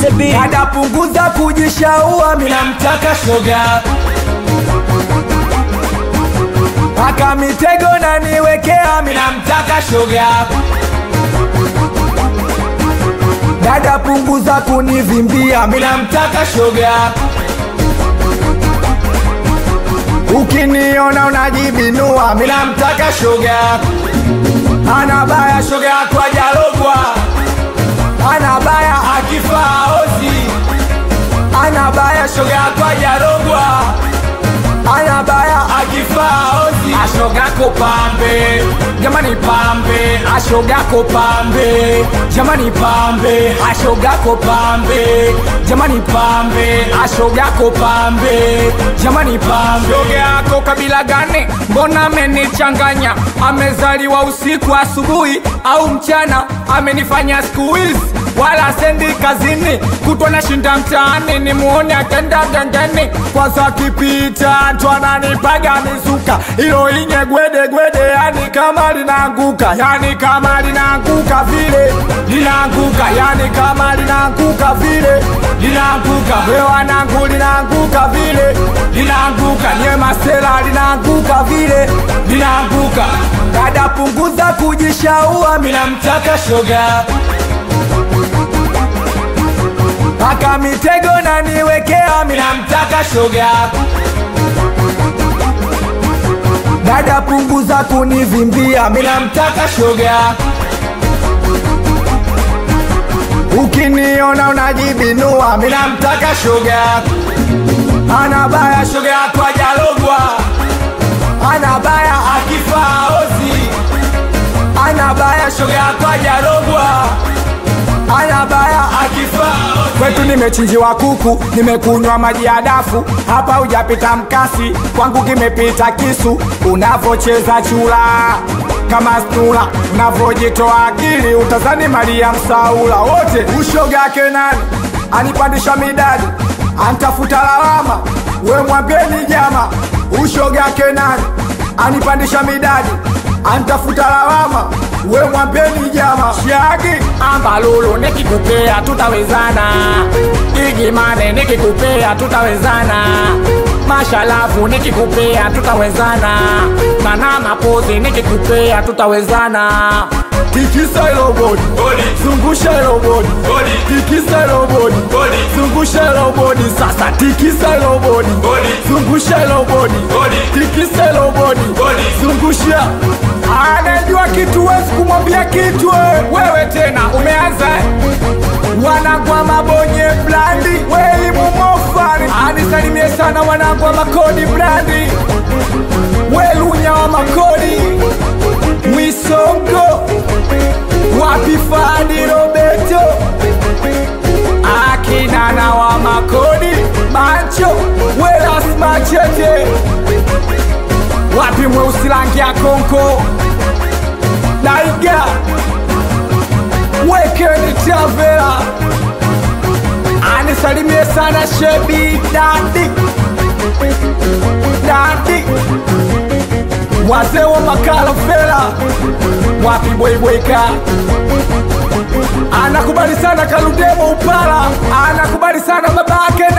the beat. Dada punguza kujishaua, mina mtaka shoga Paka mitego na niwekea, mina mtaka shoga Dada punguza kunivimbia, mina mtaka shoga Ukiniona unajibinua, mina mtaka shoga Ana baya shoga yako ajalogwa Ana baya akifaa ozi Ana baya shoga yako ajarogwa Ana baya akifaa ozi Ashogako pambe Jamani pambe Ashogako pambe Jamani pambe Ashogako pambe Jamani pambe Ashogako pambe Jamani pambe Shoga yako kabila gani Mbona amenichanganya Amezaliwa usiku asubuhi au mchana Amenifanya siku hizi wala sendi kazini kutwa na shinda mtaani ni muone akenda gengeni kwanza kipita ndo ananipaga mizuka ilo inye gwede gwede yani kama linaanguka yani kama linaanguka vile linaanguka yani kama linaanguka vile linaanguka wewanangu linaanguka vile linaanguka nye masela linaanguka vile linaanguka dada punguza kujishaua mina mtaka shoga Paka mitego na niwekea, mina mtaka shoga Dada punguza kunivimbia, mina mtaka shoga Ukiniona unajibinua, mina mtaka shoga Ana baya shoga yako ajalogwa Ana baya akifaa ozi Ana baya shoga yako ajalogwa Ana baya akifaa kwetu nimechinjiwa kuku, nimekunywa maji ya dafu, hapa hujapita mkasi, kwangu kimepita kisu. Unavocheza chula kama stula, unavojitoa akili, utazani Maria Msaula. Wote ushoga yake nani anipandisha midadi, antafuta lawama, we mwambieni jama, ushoga yake nani anipandisha midadi, antafuta lawama we mwambeni jama shagi ambalulu nikikupea tutawezana igimane nikikupea tutawezana mashalafu nikikupea tutawezana mana mapozi nikikupea tutawezana tikisa ilo bodi zungusha ilo bodi tikisa ilo bodi zungusha ilo bodi sasa tikisa ilo bodi zungusha ilo bodi tikisa ilo bodi zungusha anajua kitu wezi kumwambia kitu we. wewe tena umeanza wanagwa mabonye blandi weilimu mofari anisalimie sana wanagwa makodi blandi welunya wa makodi mwisongo wapi fadi robeto akinana wa makodi mancho welasmachete wapi mweusi rangi ya konko daiga wekeni tavela anisalimie sana shebi dadi dadi wazee wa makala fela wapi bweibweka anakubali sana kaludemo upala anakubali sana babake